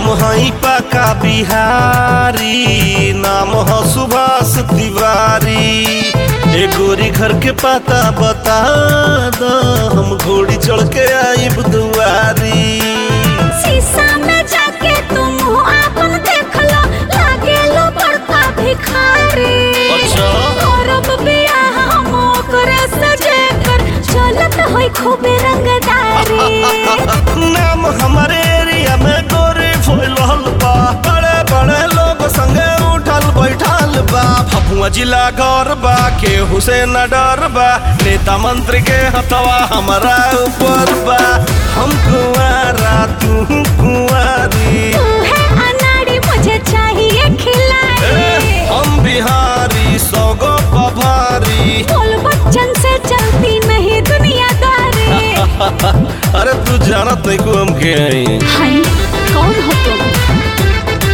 हम हई पका बिहारी नाम हो सुभाष तिवारी ए गोरी घर के पता बता दो हम घोड़ी चढ़ के आइब दुआरी शीशा में जाके तुम आपन देख लो लागे लो बड़का भिखारी अच्छा। और अब बियाह हम ओकरे से जेकर चलत होई खूबे रंगदारी नाम हमारे एरिया में गोरी फैलल बा बड़े बड़े लोग संगे उठल बैठल बा फफुआ जिला गौर बा के हुसैन डर बा नेता मंत्री के हथवा हमारा ऊपर बा हम कुंवारा तू कुंवारी तू है अनाड़ी मुझे चाहिए ए, खिलाड़ी हम बिहारी सौगो पभारी बोल बच्चन से चलती नहीं दुनियादारी अरे तू जानत नहीं को हम के हैं हाय कौन हो तुम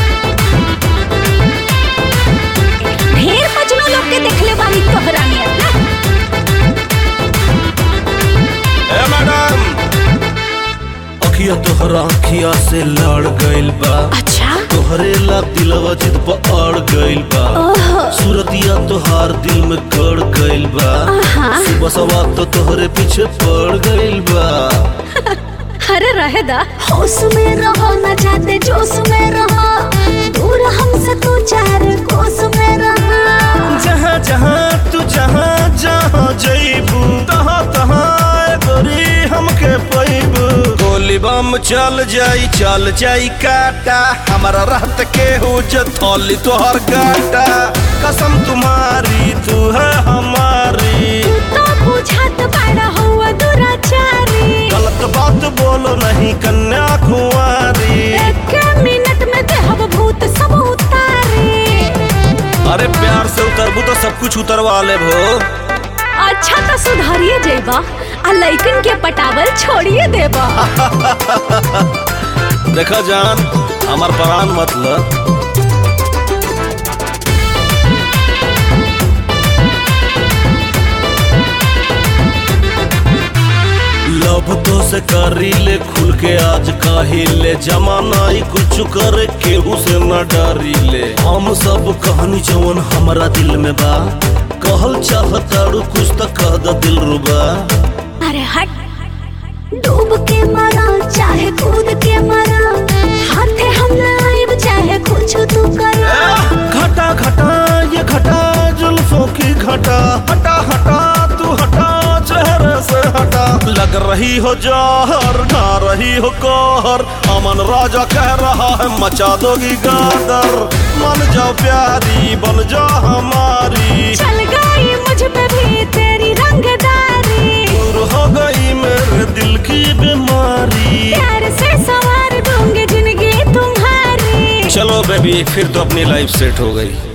ढेर मजनू लोग के देखले बानी तोहरा नियत ना ए मैडम अखिया तोहरा अखिया से लड़ गइल बा अच्छा तोहरे ला दिलवा जिद पर अड़ गइल बा ओहो सूरतिया तोहार दिल में गड़ गइल बा आहा। सुबह सवा तो तोहरे पीछे पड़ गइल बा अरे रहे दा होश में रहो न जाते जोश में रहो दूर हमसे तू चार कोस में रहो जहाँ जहाँ तू जहाँ जहाँ जइबू तहाँ तहाँ ए गोरी हमके पैबू गोली बम चल जाई चल जाई काटा हमारा रहत के हो थोली तोहर काटा कसम तुम्हारी तू है हमारी तो बुझात बड़ा हुआ दुराचारी गलत बात बोलो नहीं कन्या कुंवारी एक मिनट में देहब भूत सब उतारे अरे प्यार से उतरबू तो सब कुछ उतरवा ले भो अच्छा तो सुधारिए जेबा आ लइकन के पटावल छोड़िए देबा देखा जान हमार प्राण मतलब लव तो से करी ले खुल के आज काहे ले जमाना ही कुछ करे केहू से न डरी ले हम सब कहानी जवन हमारा दिल में बा कहल चाहताड़ू कुछ तो कह द दिल रुबा अरे हट डूब के मरा चाहे कूद के मरा हाथे हम लाइब चाहे कुछ तू करा घटा घटा ये घटा जुल्फों की घटा हटा हटा तू हटा चेहरे से हटा लग रही हो जहर ढा रही हो कहर अमन राजा कह रहा है मचा दोगी गादर मन जाओ प्यारी बन जा हमारी चल गई मुझ पे भी तेरी रंगदारी दूर हो गई मेरे दिल की बीमारी प्यार से सवार दूंगी जिंदगी तुम्हारी चलो बेबी फिर तो अपनी लाइफ सेट हो गई